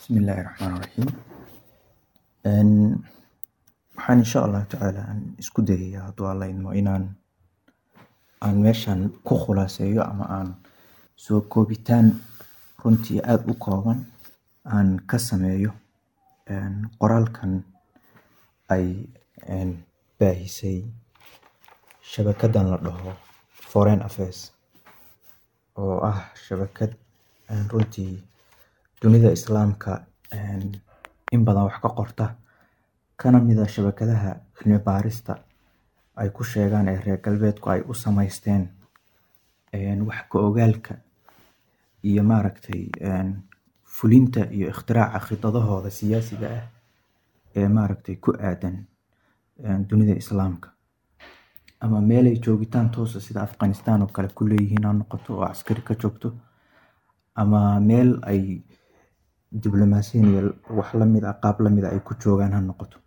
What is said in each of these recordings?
Bismillahi Raxmaani Raxiim waxaan insha allahu tacaala aan isku dayayaa hadduu alla idmo inaan aan meeshan ku khulaaseeyo ama aan soo koobitaan runtii aada u kooban aan ka sameeyo qoraalkan ay baahisay shabakadan la dhaho Foreign Affairs oo ah shabakad runtii dunida islaamka in badan wax ka qorta kana mid ah shabakadaha cilmi baarista ay ku sheegaan ee reer galbeedku ay u sameysteen wax ka ogaalka iyo maaragtay fulinta iyo ikhtiraca khidadahooda siyaasiga ah ee maaragtay ku aadan dunida islaamka ama meel ay joogitaan toos ah sida Afghanistan oo kale ku leeyihiin ha noqoto oo askari ka joogto ama meel ay diblomaasiyiin iyo wax lamid ah qaab lamid ah ay ku joogaan ha noqoto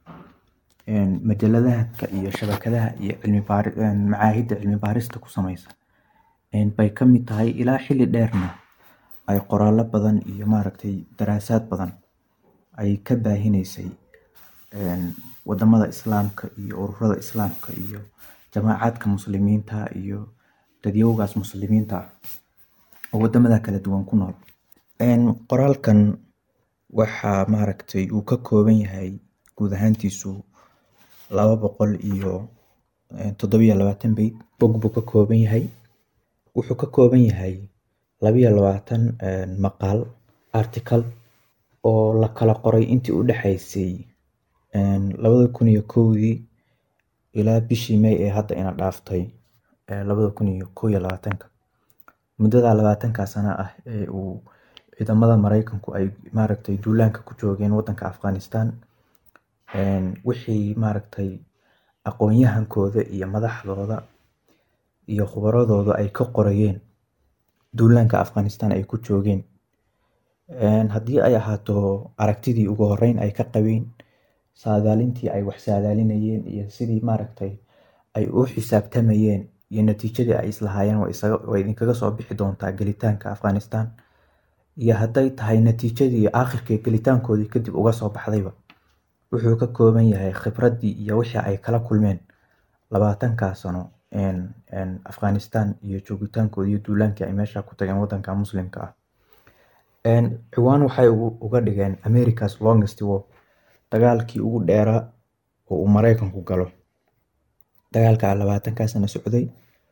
majaladaha iyo shabakadaha iyo cilmi baari macaahidda cilmi baarista ku sameysa bay ka mid tahay ilaa xilli dheerna ay qoraallo badan iyo maaragtay daraasaad badan ay ka baahineysay wadamada islaamka iyo ururada islaamka iyo jamaacadka muslimiinta iyo dadyowgaas muslimiinta ah oo wadamada kala duwan ku nool qoraalkan waxaa maaragtay uu ka kooban yahay guud ahaantiisu laba boqol iyo toddobiyo labaatan beyt bog buu ka kooban yahay wuxuu ka kooban yahay labiyo labaatan maqaal article oo la kala qoray intii u dhexeysay labada kun iyo kowdii ilaa bishii May ee hadda ina dhaaftay labada kun iyo kow iyo labaatanka muddada labaatanka sano ah ee uu ciidamada Mareykanku ay maaragtay duulaanka ku joogeen wadanka Afghanistan wixii maaragtay aqoon-yahankooda iyo madaxdooda iyo khubaradooda ay ka qorayeen duulaanka Afghanistan ay ku joogeen haddii ay ahaato aragtidii ugu horeyn ay ka qabeen saadaalintii ay wax saadaalinayeen iyo sidii maaragtay ay u xisaabtamayeen iyo natiijadii ay islahaayeen way idinkaga soo bixi doontaa gelitaanka Afghanistan iyo hadday tahay natiijadii aakhirkii gelitaankoodii kadib uga soo baxdayba wuxuu ka kooban yahay khibradii iyo wixii ay kala kulmeen labaatankaa sano Afghanistan iyo joogitaankoodii iyo duulaankii ay meesha ku tageen wadanka muslimka ah ciwaan waxay uga dhigeen America's longest war dagaalkii ugu dheeraa oo uu Mareykanku galo dagaalka labaatankaa sano socday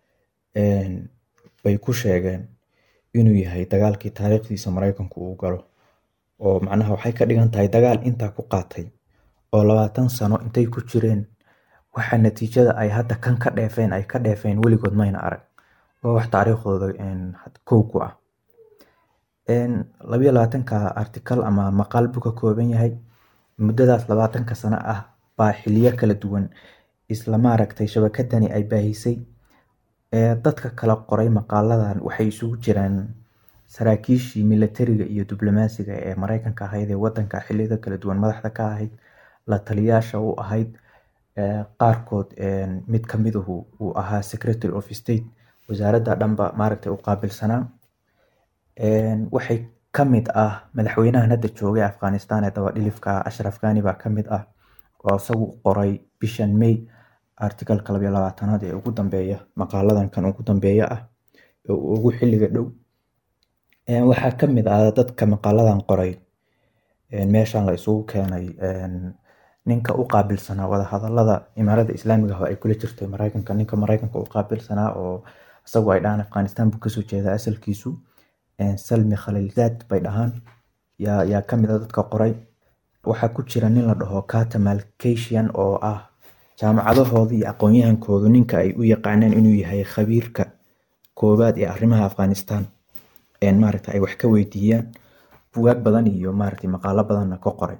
bay ku sheegeen inuu yahay dagaalkii taariikhdiisa Mareykanku uu galo oo macnaha waxay ka dhigan tahay dagaal intaa ku qaatay oo labaatan sano intay ku jireen waxa natiijada ay hadda kan ka dheefeen ay ka dheefeen weligood mayna arag waa wax taariikhdooda kow ku ah labiyo labaatanka article ama maqaal buu ka kooban yahay muddadaas labaatanka sano ah baa xiliyo kala duwan isla maaragtay shabakadani ay baahisay dadka kala qoray maqaaladan waxay isugu jiraan saraakiishii militariga iyo diblomaasiga ee Mareykanka ahayd ee wadanka xilliyada kala duwan madaxda ka ahayd la taliyaasha u ahayd qaarkood mid ka miduhu uu ahaa secretary of state wasaaradda dhanba maaragtay u qaabilsanaa waxay ka mid ah madaxweynahan hadda joogay Afghanistan ee daba dhilifka Ashraf Ghani baa ka mid ah oo isagu qoray bishan May article-ka labiyo labaatanaad ee ugu dambeeya maqaaladan kan ugu dambeeya ah ee ugu xilliga dhow waxaa ka mid ah dadka maqaaladan qoray meeshan la isugu keenay ninka u qaabilsanaa wadahadalada imaaradda islaamiga ah oo ay kula jirtay Mareykanka ninka Mareykanka u qaabilsanaa oo isagu ay dhahaan Afghanistan buu kasoo jeedaa asalkiisu Salmi Khalilzad bay dhahaan yaa yaa ka mid ah dadka qoray waxaa ku jira nin la dhaho Carter Malkashian oo ah jaamacadahooda iyo aqoon-yahankoodu ninka ay u yaqaaneen inuu yahay khabiirka koowaad ee arrimaha Afghanistan maaragtay ay wax ka weydiiyaan bugaag badan iyo maaragtay maqaalo badanna ka qoray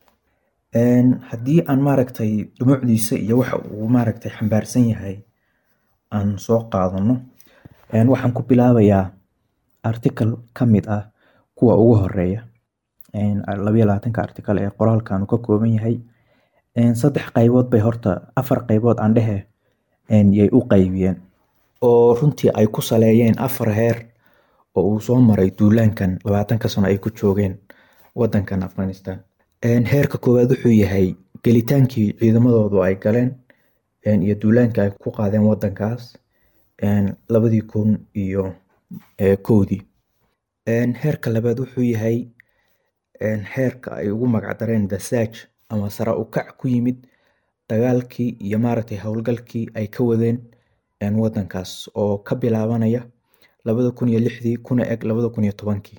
haddii aan maaragtay dhumucdiisa iyo waxa uu maaragtay xambaarsan yahay aan soo qaadano waxaan ku bilaabayaa article ka mid ah kuwa ugu horeeya labiyo labaatanka article ee qoraalkan ka kooban yahay saddex qaybood bay horta afar qaybood aan dhehe yay u qaybiyeen oo runtii ay ku saleeyeen afar heer oo uu soo maray duulaankan labaatanka sano ay ku joogeen wadankan afghanistan heerka koowaad wuxuu yahay gelitaankii ciidamadoodu ay galeen iyo duulaanka ay ku qaadeen wadankaas labadii kun iyo kowdii heerka labaad wuxuu yahay heerka ay ugu magacdareen the search ama sare u kac ku yimid dagaalkii iyo maaragtay howlgalkii ay ka wadeen wadankaas oo ka bilaabanaya labada kun iyo lixdii kuna eg labada kun iyo tobankii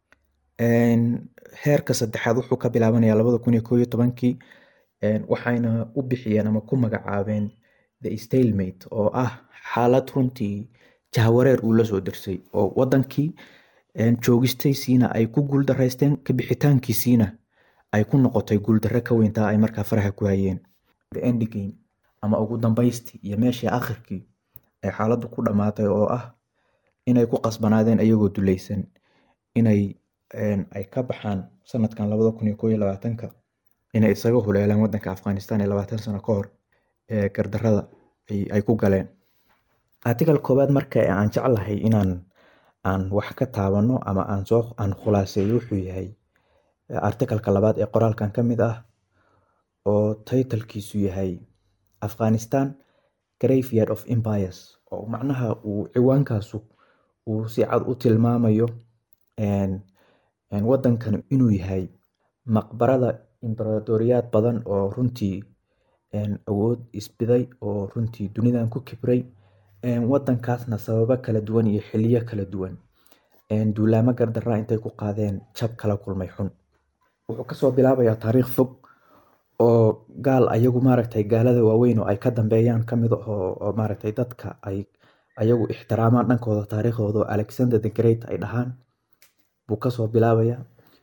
heerka saddexaad wuxuu ka bilaabanaya labada kun iyo koob iyo tobankii waxayna u bixiyeen ama ku magacaabeen the stalemate oo ah xaalad runtii jahwareer uu lasoo dirsay oo wadankii joogistaysiina ay ku guuldaraysteen kabixitaankiisiina ay ku noqotay guuldarre ka weyntaa ay markaa faraha ku hayeen endgame ama ugu dambaystii iyo meeshii akhirkii ay xaaladdu ku dhammaatay oo ah inay ku qasbanaadeen ayagoo dulaysan inay ay ka baxaan sanadkan labada kun iyo koob iyo labaatanka inay isaga huleelaan wadanka afghanistan ee labaatan sano ka hor ee gardarrada ay ku galeen article koowaad marka aan jeclahay inaan aan wax ka taabano ama aan soo aan khulaaseeyo wuxuu yahay articalka labaad ee qoraalkan ka mid ah oo taytalkiisu yahay afghanistan graveyard of empires oo macnaha uu ciwaankaasu uu si cad u tilmaamayo wadankan inuu yahay maqbarada imberatoriyaad badan oo runtii awood isbiday oo runtii dunidan ku kibray wadankaasna sababo kala duwan iyo xiliyo kala duwan duulaamo gardaraa intay ku qaadeen jab kala kulmay xun wuxuu kasoo bilaabayaa taariikh fog oo gaal ayagu maaragtay gaalada waaweyn oo ay ka dambeeyaan kamid oo maaragtay dadka ay ayagu ixtiraamaan dhankooda taariikhdooda oo alexander the great ay dhahaan buu kasoo bilaabaya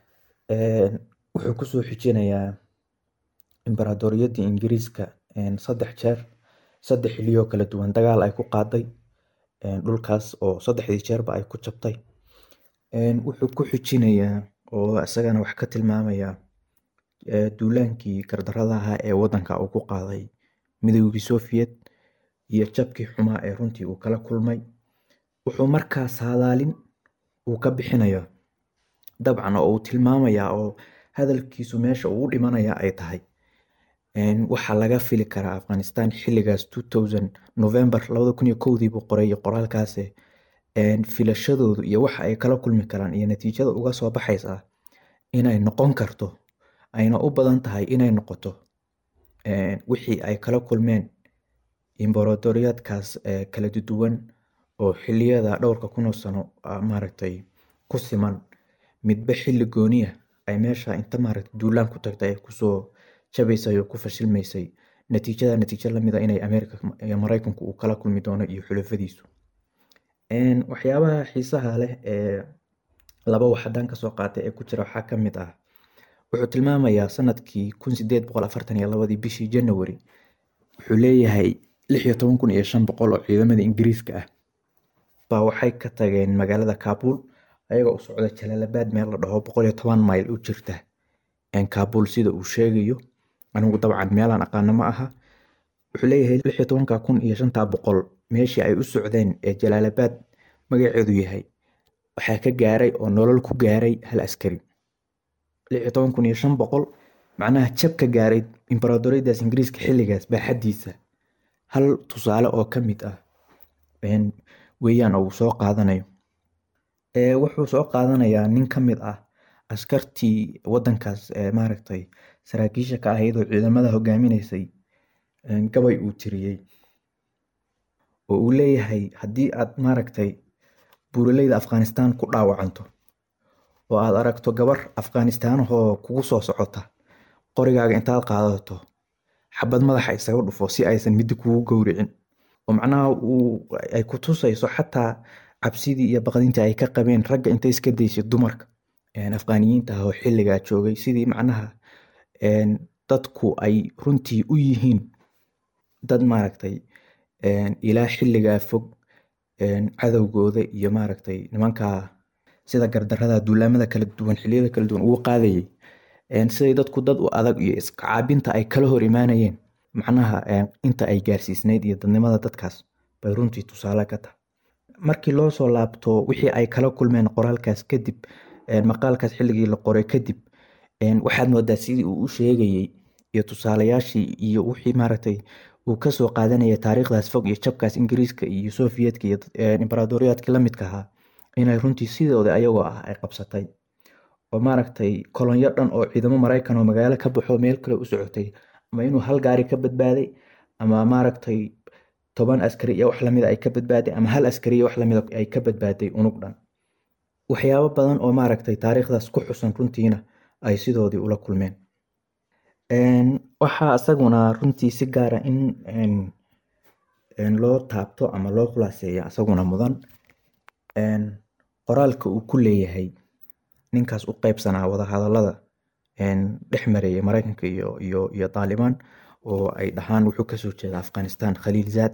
wuxuu kusoo xijinayaa imberatoriyadii ingiriiska saddex jeer saddex xiliyoo kala duwan dagaal ay ku qaaday dhulkaas oo saddexdii jeerba ay ku jabtay wuxuu ku xijinayaa oo isagana wax ka tilmaamaya duulaankii gardarada ahaa ee wadanka uu ku qaaday midoogii soviet iyo jabkii xumaa ee runtii uu kala kulmay wuxuu markaas hadaalin uu ka bixinaya dabcan oo uu tilmaamaya oo hadalkiisu meesha uu u dhimanaya ay tahay waxaa laga fili karaa afghanistan xiligaas november labada kun iyo kowdii buu qoray qoraalkaase filashadoodu iyo waxa ay kala kulmi karaan iyo natiijada uga soo baxaysa inay noqon karto ayna u badan tahay inay noqoto wixii ay kala kulmeen imberatoriyaadkaas kala duwan oo xiliyada dhowrka kunoo sano maaragtay ku siman midba xili gooniya ay meesha inta maaragtay duulaan ku tagtay ay kusoo jabaysay oo ku fashilmaysay natiijada natiijo lamida inay ameerika maraykanku uu kala kulmi doono iyo xulafadiisu waxyaabaha xiisaha leh ee laba wax haddaan kasoo qaatay ee ku jira waxaa ka mid ah wuxuu tilmaamayaa sanadkii kun sideed boqol afartan iyo labadii bishii january wuxuu leeyahay lix iyo toban kun iyo shan boqol oo ciidamada ingiriiska ah baa waxay ka tageen magaalada kabul ayagoo u socda jalaalabad meel la dhaho boqol iyo toban mayl u jirta kabul sida uu sheegayo anigu dabcan meelaan aqaano ma aha wuxuu leeyahay lix iyo tobanka kun iyo shantaa boqol meeshii ay u socdeen ee jalaalabad magaceedu yahay waxaa ka gaaray oo nolol ku gaaray hal askari lix iyo toban kun iyo shan boqol macnaha jab ka gaaray imberatoriyadaas ingiriiska xilligaas baaxadiisa hal tusaale oo ka mid ah weeyaan oo uu soo qaadanayo wuxuu soo qaadanayaa nin ka mid ah askartii wadankaas maaragtay saraakiisha ka ahayd oo ciidamada hogaaminaysay gabay uu tiriyey oo uu leeyahay haddii aad maaragtay buuraleyda afghanistan ku dhaawacanto oo aad aragto gabar afghanistaanahoo kugu soo socota qorigaaga intaad qaadato xabad madaxa isaga dhufo si aysan midi kugu gowricin oo macnaha ay ku tusayso xataa cabsidii iyo baqdintii ay ka qabeen ragga intay iska daysay dumarka afghaniyiinta ah oo xilligaa joogay sidii macnaha dadku ay runtii u yihiin dad maaragtay ilaa xilligaa fog cadowgooda iyo maaragtay nimankaa sida gardarada duulaamada kala duwan xiliyada kala duwan ugu qaadayay siday dadku dad u adag iyo iskacaabinta ay kala hor imaanayeen macnaha inta ay gaarsiisnayd iyo dadnimada dadkaas bay runtii tusaale ka tahay markii loo soo laabto wixii ay kala kulmeen qoraalkaas kadib maqaalkaas xilligii la qoray kadib waxaad moodaa sidii uu u sheegayey iyo tusaalayaashii iyo wixii maaragtay uu kasoo qaadanaya taariikhdaas fog iyo jabkaas ingiriiska iyo soviyedka iyo imbaraadoriyaadkii lamidka ahaa inay runtii sidooda ayagoo ah ay qabsatay oo maaragtay kolonyo dhan oo ciidamo maraykan oo magaalo ka baxo meel kale u socotay ama inuu hal gaari ka badbaaday ama maaragtay toban askari iyo wax lamida ay ka badbaaday ama hal askari iyo wax lamida ay ka badbaaday unug dhan waxyaabo badan oo maaragtay taariikhdaas ku xusan runtiina ay sidoodii ula kulmeen waxaa isaguna runtii si gaara in loo taabto ama loo khulaaseeya isaguna mudan qoraalka uu ku leeyahay ninkaas u qeybsanaa wadahadalada dhex mareeyay maraykanka iyo iyo iyo taalibaan oo ay dhahaan wuxuu kasoo jeeda afghanistan khaliil zaad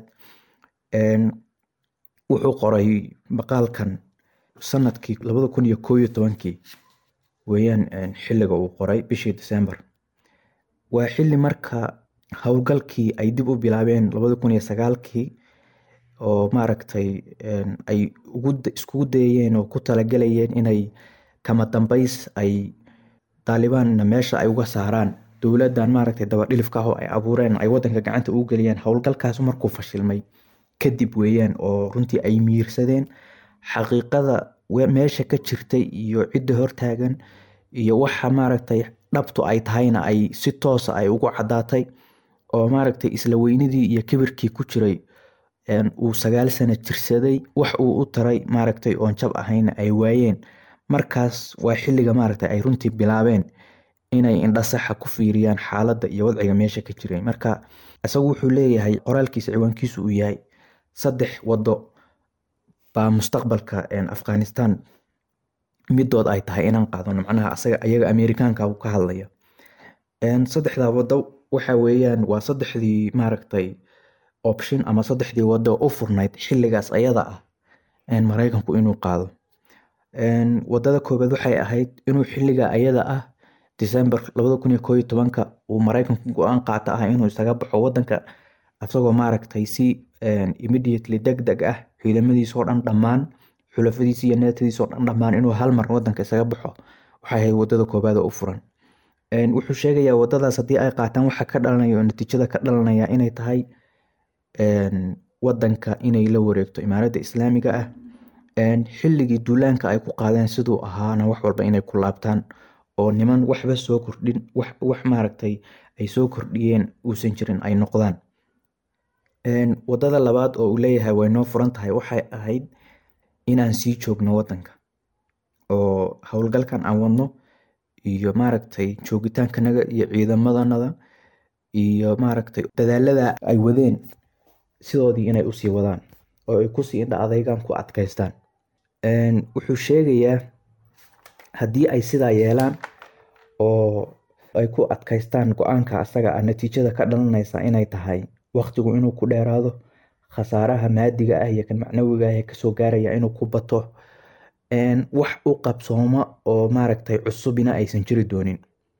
wuxuu qoray maqaalkan sanadkii labada kun iyo koo iyo tobankii weeyaan xilliga uu qoray bishii december waa xilli marka howlgalkii ay dib u bilaabeen labada kun iyo sagaalkii oo maaragtay ay iskugu dayayeen oo ku talagalayeen inay kama dambays ay taalibaanna meesha ay uga saaraan dowladdan maaragtay dabadhilifka ah oo ay abuureen ay wadanka gacanta ugu geliyeen howlgalkaas markuu fashilmay kadib weeyaan oo runtii ay miirsadeen xaqiiqada meesha ka jirtay iyo cidda hortaagan iyo waxa maaragtay dhabtu ay tahayna ay si toosa ay ugu caddaatay oo maaragtay isla weynidii iyo kibirkii ku jiray uu sagaal sano jirsaday wax uu u taray maaragtay oon jab ahayna ay waayeen markaas waa xilliga maaragtay ay runtii bilaabeen inay indhasaxa ku fiiriyaan xaaladda iyo wadciga meesha ka jiray marka isagu wuxuu leeyahay qoraalkiisa ciwaankiisu uu yahay saddex wado baa mustaqbalka afghanistan midood ay tahay inaan qaadano macnaha asaga ayaga amerikaanka uu ka hadlaya saddexdaa wado waxa weeyaan waa saddexdii maaragtay option ama saddexdii wado u furnayd xilligaas ayada ah maraykanku inuu qaado wadada koobaad waxay ahayd inuu xilliga ayada ah december labada kun iyo koo iyo tobanka uu maraykanku go-aan qaata ah inuu isaga baxo wadanka isagoo maaragtay si immediately deg deg ah ciidamadiisoo dhan dhammaan xulafadiisi iyo neetadiisoo dhan dhammaan inuu hal mar wadanka isaga baxo waxay ahayd wadada koobaad oo u furan wuxuu sheegayaa wadadaas haddii ay qaataan waxa ka dhalanaya oo natiijada ka dhalanaya inay tahay wadanka inay la wareegto imaaradda islaamiga ah xilligii duulaanka ay ku qaadeen siduu ahaana wax walba inay ku laabtaan oo niman waxba soo kordhin wax maaragtay ay soo kordhiyeen uusan jirin ay noqdaan wadada labaad oo uu leeyahay way noo furan tahay waxay ahayd inaan sii joogno wadanka oo howlgalkan aan wadno iyo maaragtay joogitaankanaga iyo ciidamadanada iyo maaragtay dadaalada ay wadeen sidoodii inay usii wadaan oo ay kusii indha adeygaan ku adkaystaan wuxuu sheegayaa haddii ay sidaa yeelaan oo ay ku adkaystaan go-aanka asaga ah natiijada ka dhalanaysa inay tahay waqtigu inuu ku dheeraado khasaaraha maadiga ah iyo kan macnawiga ah ee kasoo gaaraya inuu ku bato wax u qabsooma oo maaragtay cusubina aysan jiri doonin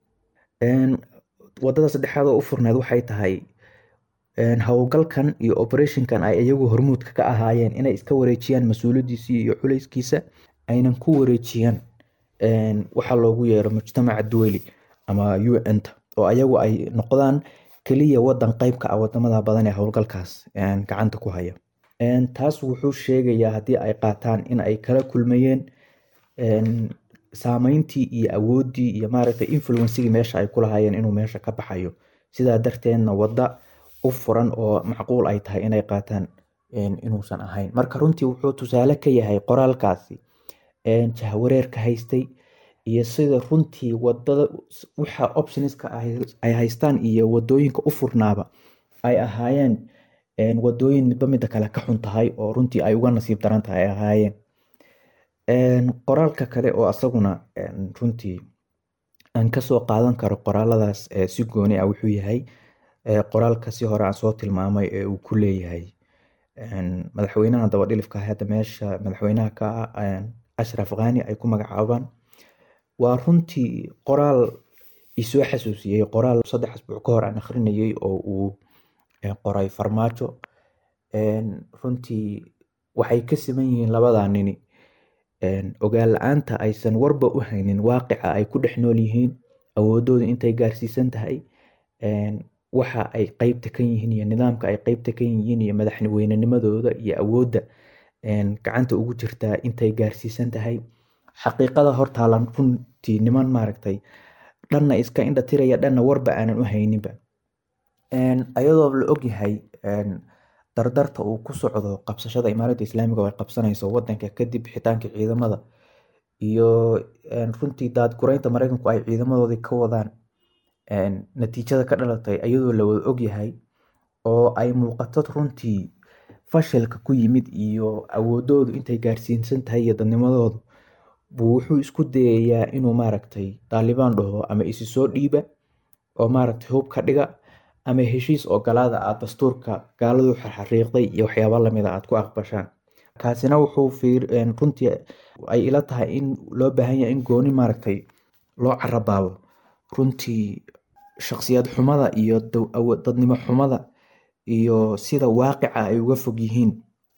wadada saddexaad oo u furneed waxay tahay howlgalkan iyo operationkan ay iyagu hormuudka ka ahaayeen inay iska wareejiyaan mas-uuliyadiisii iyo culeyskiisa aynan ku wareejiyaan waxa loogu yeero mujtamaca duweli ama u n-ta oo ayagu ay noqdaan keliya wadan qeybka ah wadamada badan ee howlgalkaas gacanta ku haya taas wuxuu sheegayaa haddii ay qaataan in ay kala kulmayeen saameyntii iyo awoodii iyo maaragtay influencigii meesha ay kulahaayeen inuu meesha ka baxayo sidaa darteedna wada u furan oo macquul ay tahay inay qaataan inuusan ahayn marka runtii wuxuu tusaale ka yahay qoraalkaasi jahwareerka haystay iyo sida runtii wadada waxa optionska ay haystaan iyo wadooyinka u furnaaba ay ahaayeen wadooyin midba midda kale ka xun tahay oo runtii ay uga nasiib daran tahay ay ahaayeen qoraalka kale oo asaguna runtii aan kasoo qaadan karo qoraaladaas si gooni ah wuxuu yahay qoraalka si hore aan soo tilmaamay ee uu ku leeyahay madaxweynaha dabadhilifka hadda meesha madaxweynaha ka ah ashraf khani ay ku magacaabaan waa runtii qoraal isoo xasuusiyey qoraal saddex asbuuc ka hor aan akhrinayay oo uu qoray farmaajo runtii waxay ka siman yihiin labadaa nini ogaal la-aanta aysan warba u haynin waaqica ay ku dhex nool yihiin awoodooda intay gaarsiisan tahay waxa ay qeybta ka yihiin iyo nidaamka ay qeybta ka yihiin iyo madaxweynenimadooda iyo awoodda gacanta ugu jirtaa intay gaarsiisan tahay xaqiiqada hortaalan runtii niman maaragtay dhanna iska indha tiraya dhanna warba aanan u hayninba ayadoo la ogyahay dardarta uu ku socdo qabsashada imaaradda islaamiga oo ay qabsanayso wadanka kadib xitaanka ciidamada iyo runtii daadgureynta mareykanku ay ciidamadoodii ka wadaan natiijada ka dhalatay ayadoo la wada ogyahay oo ay muuqato runtii fashilka ku yimid iyo awoodoodu intay gaarsiinsan tahay iyo dadnimadoodu buu wuxuu isku dayayaa inuu maaragtay daalibaan dhaho ama isi soo dhiiba oo maaragtay hub ka dhiga ama heshiis ogolaada aad dastuurka gaaladu xariiqday iyo waxyaaba lamida aad ku aqbashaan kaasina wuxuu runtii ay ila tahay in loo baahan yahay in gooni maaragtay loo carabaabo runtii shaksiyad xumada iyo dadnimo xumada iyo sida waaqica ay uga fog yihiin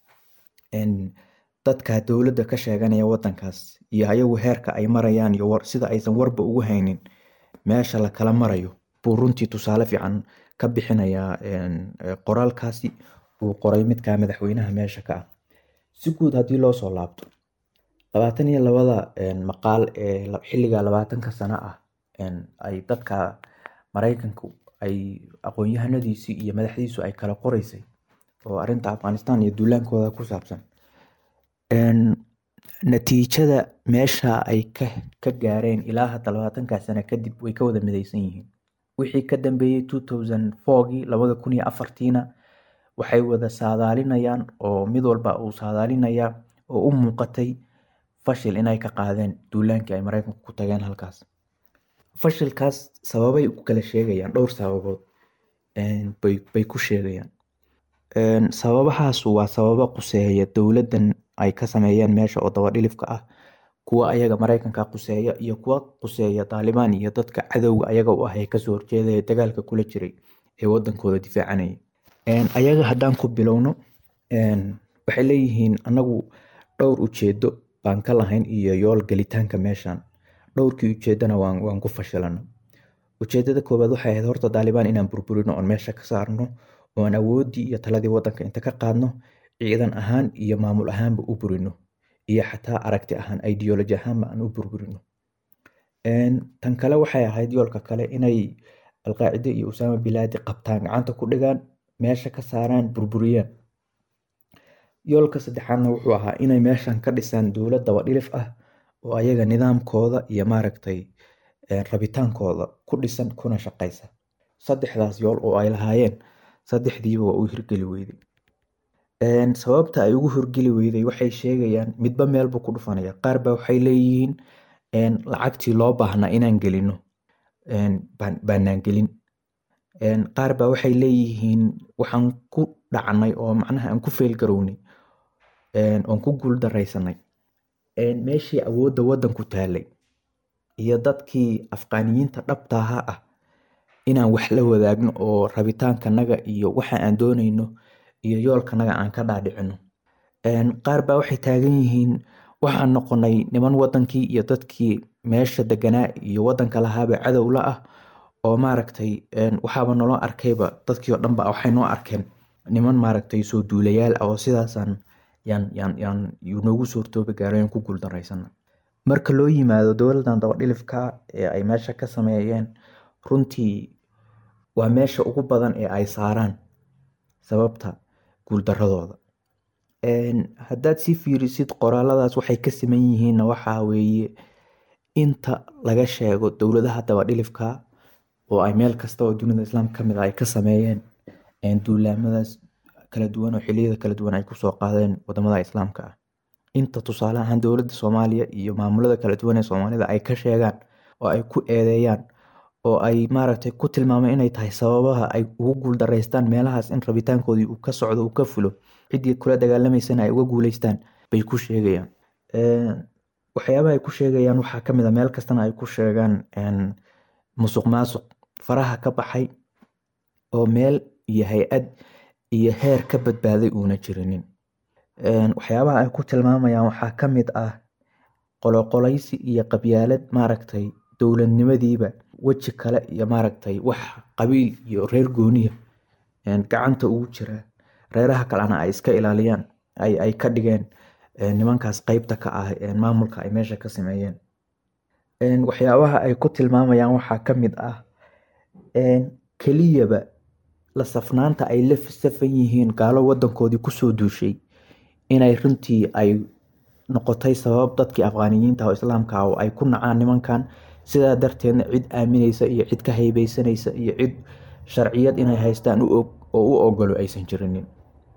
dadka dowladda ka sheeganaya wadankaas iyo ayagu heerka ay marayaan iyo sida aysan warba ugu haynin meesha lakala marayo buu runtii tusaale fiican ka bixinayaa qoraalkaasi uu qoray midka madaxweynaha meesha ka ah si guud haddii loo soo laabto labaatan iyo labada maqaal ee xilliga labaatanka sano ah ay dadka mareykanku ay aqoon-yahanadiisii iyo madaxdiisu ay kala qoreysay oo arinta afghanistan iyo duulaankooda ku saabsan natiijada meesha ay ka gaareen ilaa hadda labaatanka sano kadib way ka wada mideysan yihiin wixii ka dambeeyey two thousand fourgii labada kun iyo afartiina waxay wada saadaalinayaan oo mid walba uu saadaalinaya oo u muuqatay fashil inay ka qaadeen duulaankii ay mareykanku ku tageen halkaas fashilkaas sababay ku kala sheegayaan dhowr sababood bay ku sheegayaan sababahaas waa sababo quseeya dowladdan ay ka sameeyeen meesha oo dabadhilifka ah kuwa ayaga mareykanka quseeya iyo kuwa quseeya taalibaan iyo dadka cadowga ayaga u ah ee kasoo horjeedaya dagaalka kula jiray ee wadankooda difaacanaya ayaga haddaan ku bilowno waxay leeyihiin anagu dhowr ujeedo baan ka lahayn iyo yool gelitaanka meeshan dhowrkii ujeedana waan ku fashilano ujeedada koowaad waxay ahayd horta taalibaan inaan burburino oon meesha ka saarno oon awoodii iyo taladii wadanka inta ka qaadno ciidan ahaan iyo maamul ahaanba u burino iyo xataa aragti ahaan ideology ahaanba aan u burburino tan kale waxay ahayd yoolka kale inay alqaacide iyo usaama bilaadi qabtaan gacanta ku dhigaan meesha ka saaraan burburiyaan yoolka saddexaadna wuxuu ahaa inay meeshan ka dhisaan dowlad dabadhilif ah oo ayaga nidaamkooda iyo maaragtay rabitaankooda ku dhisan kuna shaqaysa saddexdaas yool oo ay lahaayeen saddexdiiba waa u hirgeli weyday sababta ay ugu hirgeli weyday waxay sheegayaan midba meelbuu ku dhufanaya qaar ba waxay leeyihiin lacagtii loo baahnaa inaan gelino baanaan gelin qaar ba waxay leeyihiin waxaan ku dhacnay oo macnaha aan ku feelgarownay oon ku guuldaraysanay meeshii awoodda wadanku taalay iyo dadkii afqaaniyiinta dhabtaaha ah inaan wax la wadaagno oo rabitaankanaga iyo waxa aan doonayno iyo yoolkanaga aan ka dhaadhicino qaar baa waxay taagan yihiin waxaan noqonay niman wadankii iyo dadkii meesha deganaa iyo wadanka lahaaba cadow la ah oo maaragtay waxaaba naloo arkayba dadkii oo dhanba waxay noo arkeen niman maaragtay soo duulayaal ah oo sidaasaan yaan yaan yaan noogu suurtoobi gaareen ku guuldarraysana marka loo yimaado dowladdan dabadhilifka ee ay meesha ka sameeyeen runtii waa meesha ugu badan ee ay saaraan sababta guuldaradooda haddaad si fiirisid qoraaladaas waxay ka siman yihiinna waxaa weeye inta laga sheego dowladaha dabadhilifka oo ay meel kasta oo dunida islaamka kamid ah ay ka sameeyeen duulaamadaas kala duwan oo xiliyada kala duwan ay kusoo qaadeen wadamada islaamka ah inta tusaale ahaan dowladda soomaaliya iyo maamulada kala duwan ee soomaalida ay ka sheegaan oo ay ku eedeeyaan oo ay maaragtay ku tilmaameen inay tahay sababaha ay ugu guuldaraystaan meelahaas in rabitaankoodii uu ka socdo uu ka fulo ciddii kula dagaalamaysana ay uga guuleystaan bay ku sheegayaan waxyaabaha ay ku sheegayaan waxaa kamid a meel kastana ay ku sheegaan musuq maasuq faraha ka baxay oo meel iyo hay-ad iyo heer ka badbaaday uuna jirinin waxyaabaha ay ku tilmaamayaan waxaa kamid ah qoloqolaysi iyo qabyaalad maaragtay dowladnimadiiba weji kale iyo maaragtay wax qabiil iyo reer gooniya gacanta ugu jira reeraha kalena ay iska ilaaliyaan ay ka dhigeen nimankaas qeybta ka ah maamulka ay meesha ka sameeyeen waxyaabaha ay ku tilmaamayaan waxaa ka mid ah keliyaba la safnaanta ay la safan yihiin gaalo wadankoodii kusoo duushay inay runtii ay noqotay sabab dadkii afqaaniyiinta oo islaamka ah oo ay ku nacaan nimankan sidaa darteedna cid aamineysa iyo cid ka haybeysanaysa iyo cid sharciyad inay haystaan u og oo u ogolo aysan jirinin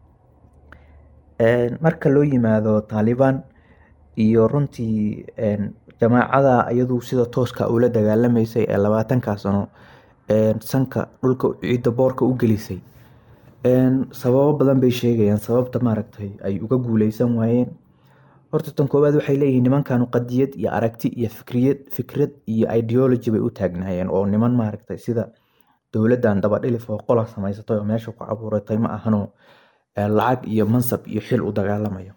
marka loo yimaado taalibaan iyo runtii jamaacada iyadu sida tooska ula dagaalamaysay ee labaatankaa sano sanka dhulka ciidda boorka u gelisay sababo badan bay sheegayaan sababta maaragtay ay uga guuleysan waayeen horta tan koowaad waxay leeyihiin nimankanu qadiyad iyo aragti iyo fikriyad fikrad iyo ideology bay u taagnaayeen oo niman maaragtay sida dowladdan dabadhilif oo qola samaysatay oo meesha ku cabuuratay ma ahano lacag iyo mansab iyo xil u dagaalamayo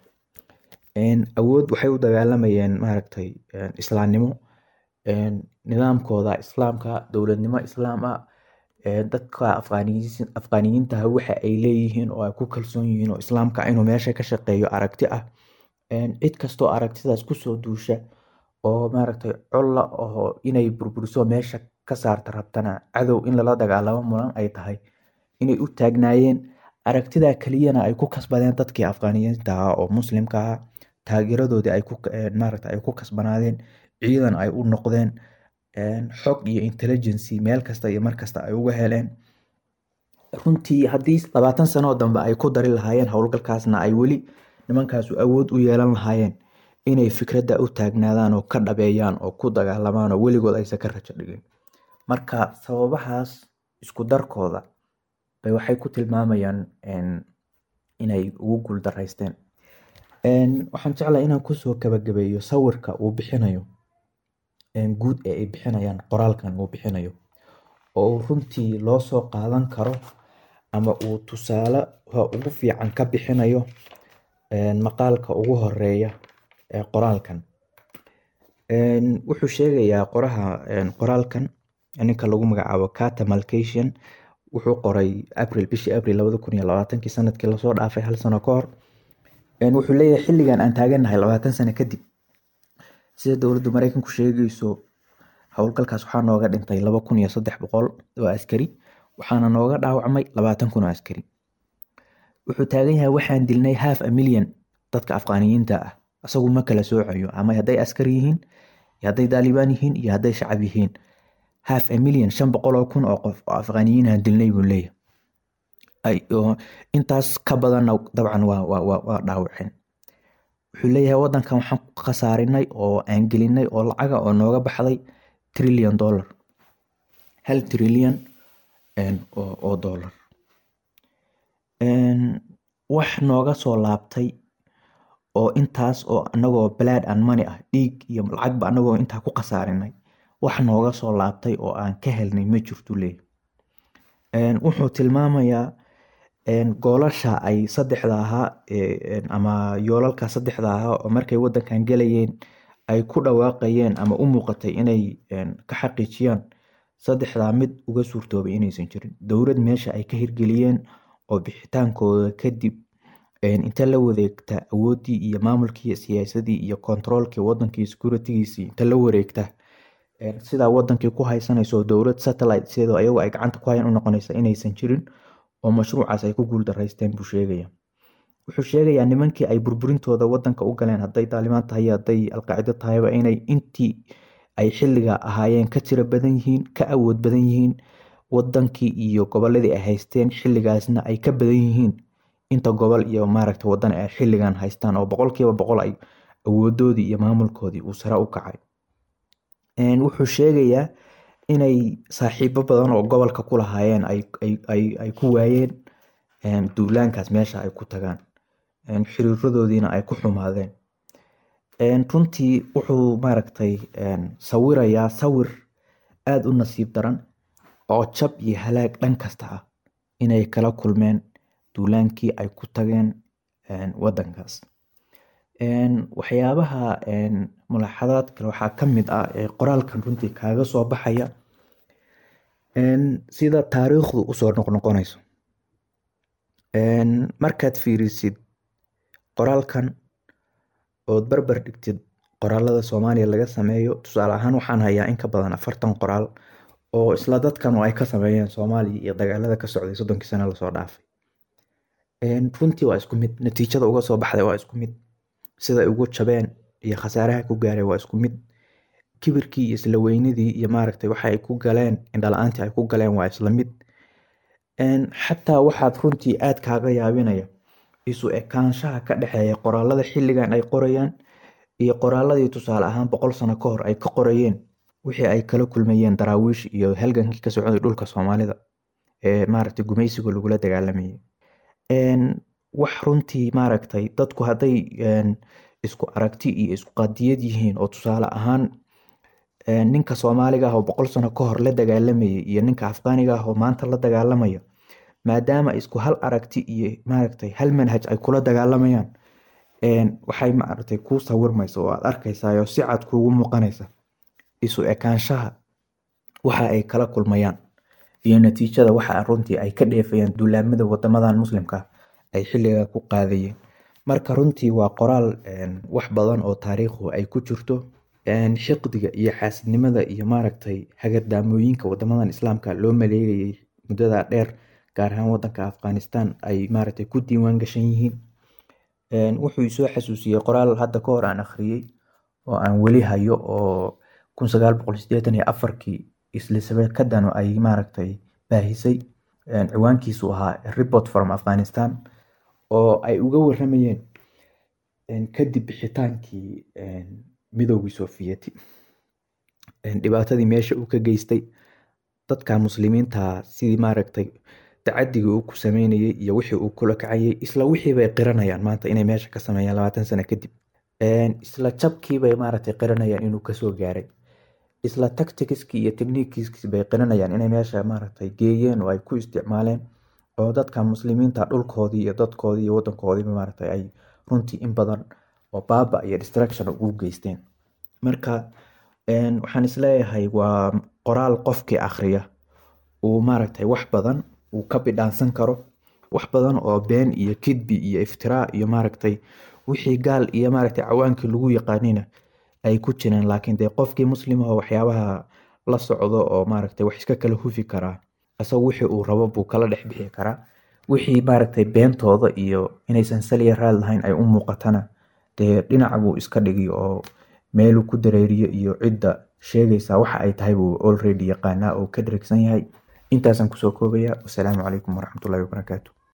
awood waxay u dagaalamayeen maaragtay islaamnimo nidaamkooda islaamka dowladnimo islaam ah dadka afqaaniyiintaha waxa ay leeyihiin oo ay ku kalsoon yihiin oo islaamka inuu meesha ka shaqeeyo aragti ah cid kastoo aragtidaas kusoo duusha oo maaragtay colla oo inay burburiso meesha ka saarta rabtana cadow in lala dagaalamo mudan ay tahay inay u taagnaayeen aragtidaa keliyana ay ku kasbadeen dadkii afqaaniyiinta ah oo muslimka ah taageeradoodii ay ku maaragta ay ku kasbanaadeen ciidan ay u noqdeen xog iyo intelligency meel kasta iyo markasta ay uga heleen runtii haddii labaatan sanoo dambe ay ku dari lahaayeen howlgalkaasna ay weli nimankaasu awood u yeelan lahaayeen inay fikradda u taagnaadaan oo ka dhabeeyaan oo ku dagaalamaan oo weligood aysan ka rajo dhigin marka sababahaas isku darkooda bay waxay ku tilmaamayaan inay ugu guuldaraysteen waxaan jeclahay inaan kusoo gabagabeeyo sawirka uu bixinayo guud ee ay bixinayaan qoraalkan uu bixinayo oo runtii loo soo qaadan karo ama uu tusaale ugu fiican ka bixinayo maqaalka ugu horeeya ee qoraalkan wuxuu sheegayaa qoraha qoraalkan ninka lagu magacaabo cata malcation wuxuu qoray april bishii april labada kun iyo labaatankii sanadkii lasoo dhaafay hal sano ka hor wuxuu leeyahay xilligan aan taaganahay labaatan sano kadib sida dowladda mareykanku sheegayso howlgalkaas waxaa nooga dhintay laba kun iyo saddex boqol oo askari waxaana nooga dhaawacmay labaatan kun oo askari wuxuu taagan yahay waxaan dilnay half a million dadka afqaaniyiinta ah isagu ma kala soocayo ama hadday askar yihiin iyo hadday daalibaan yihiin iyo hadday shacab yihiin half a million shan boqol oo kun oo qof oo afqaaniyiinaan dilnay buu leeyahay intaas ka badanna dabcan waa dhaawaceen wuxuu leeyahay wadankan waxaan ku khasaarinay oo aan gelinay oo lacaga oo nooga baxday trillion dollar hal trillion oo dollar wax nooga soo laabtay oo intaas oo anagoo blood and money ah dhiig iyo lacagba anagoo intaa ku khasaarinay wax nooga soo laabtay oo aan ka helnay ma jirtu leeyahy wuxuu tilmaamayaa goolasha ay saddexda ahaa ama yoolalka saddexda ahaa oo markay wadankan gelayeen ay ku dhawaaqayeen ama u muuqatay inay ka xaqiijiyaan saddexdaa mid uga suurtoobay inaysan jirin dowlad meesha ay ka hirgeliyeen oo bixitaankooda kadib inta la wareegta awoodii iyo maamulkii siyaasadii iyo controolkii wadankii securitygiisii inta la wareegta sidaa wadankii ku haysanayso dowlad satellite sidoo ayagu ay gacanta ku hayan u noqonaysa inaysan jirin oo mashruucaas ay ku guuldaraysteen buu sheegaya wuxuu sheegayaa nimankii ay burburintooda wadanka u galeen hadday daalimaan tahay hadday alqaacido tahayba inay intii ay xilliga ahaayeen ka tiro badan yihiin ka awood badan yihiin wadankii iyo goboladii ay haysteen xilligaasna ay ka badan yihiin inta gobol iyo maaragta wadan ay xilligan haystaan oo boqolkiiba boqol ay awoodoodii iyo maamulkoodii uu sare u kacay wuxuu sheegayaa inay saaxiibo badan oo gobolka ku lahaayeen ay ku waayeen duulaankaas meesha ay ku tagaan xiriiradoodiina ay ku xumaadeen runtii wuxuu maaragtay sawirayaa sawir aada u nasiib daran oo jab iyo halaag dhan kasta ah inay kala kulmeen duulaankii ay ku tageen wadankaas waxyaabaha mulaaxadaad kale waxaa ka mid ah ee qoraalkan runtii kaaga soo baxaya sida taariikhdu usoo noqnoqonayso markaad fiirisid qoraalkan ood barbar dhigtid qoraalada soomaaliya laga sameeyo tusaale ahaan waxaan hayaa in ka badan afartan qoraal oo isla dadkan ay ka sameeyeen soomaaliya iyo dagaalada ka socday soddonkii sano lasoo dhaafay runtii waa isku mid natiijada uga soo baxday waa isku mid siday ugu jabeen iyo khasaaraha ku gaaray waa isku mid kibirkii iyo isla weynidii iyo maaragtay waxa ay ku galeen indhala-aantii ay ku galeen waa isla mid xataa waxaad runtii aad kaaga yaabinaya isu ekaanshaha ka dhexeeya qoraalada xilligan ay qorayaan iyo qoraaladii tusaale ahaan boqol sano ka hor ay ka qorayeen wixii ay kala kulmayeen daraawiish iyo halgankii ka socday dhulka soomaalida ee maaragtay gumaysiga lagula dagaalamayay wax runtii maaragtay dadku hadday isku aragti iyo isku qadiyad yihiin oo tusaale ahaan ninka soomaaliga ah oo boqol sano ka hor la dagaalamayay iyo ninka afgaaniga ah oo maanta la dagaalamaya maadaama isku hal aragti iyo maaragtay hal manhaj ay kula dagaalamayaan waxay maaragtay kuu sawirmaysa oo aad arkaysaa oo si cad kuugu muuqanaysa isu ekaanshaha waxa ay kala kulmayaan iyo natiijada waxa runtii ay ka dheefayaan duulaamada wadamadan muslimka ay xilliga ku qaadayeen marka runtii waa qoraal wax badan oo taariikhu ay ku jirto xiqdiga iyo xaasidnimada iyo maaragtay hagardaamooyinka wadamadan islaamka loo maleegayay muddada dheer gaar ahaan wadanka afghanistan ay maaragtay ku diiwaan gashan yihiin wuxuu isoo xasuusiyey qoraal hadda ka hor aan akhriyey oo aan weli hayo oo kun sagaal boqol sideetan iyo afarkii islisabekadanu ay maaragtay baahisay ciwaankiisu ahaa report from afghanistan oo ay uga waramayeen kadib bixitaankii midoogii soofiyeti dhibaatadii meesha uu ka geystay dadka muslimiinta sidii maaragtay tacadigii uu ku sameynayay iyo wixii uu kula kacayay isla wixii bay qiranayaan maanta inay meesha ka sameeyaan labaatan sano kadib isla jabkiibay maaragtay qiranayaan inuu kasoo gaaray isla tacticskii iyo technikiskii bay qiranayaan inay meesha maaragtay geeyeen oo ay ku isticmaaleen oo dadka muslimiinta dhulkoodii iyo dadkoodii iyo wadankoodiiba maaragtay ay runtii in badan oo baaba iyo distraction ugu geysteen marka waxaan isleeyahay waa qoraal qofkii akhriya uu maaragtay wax badan uu ka bidhaansan karo wax badan oo been iyo kidbi iyo iftiraa iyo maaragtay wixii gaal iyo maaragtay cawaankii lagu yaqaanina ay ku jireen laakiin dee qofkii muslimaho waxyaabaha la socdo oo maaragtay wax iska kala hufi karaa isaga wixii uu rabo buu kala dhex bixi karaa wixii maaragtay beentooda iyo inaysan saliya raad lahayn ay u muuqatana dee dhinac buu iska dhigi oo meeluu ku dareeriyo iyo cidda sheegaysa waxa ay tahay buu already yaqaanaa oo ka dheregsan yahay intaasaan kusoo koobaya wasalaamu calaykum waraxmatullahi wabarakaatu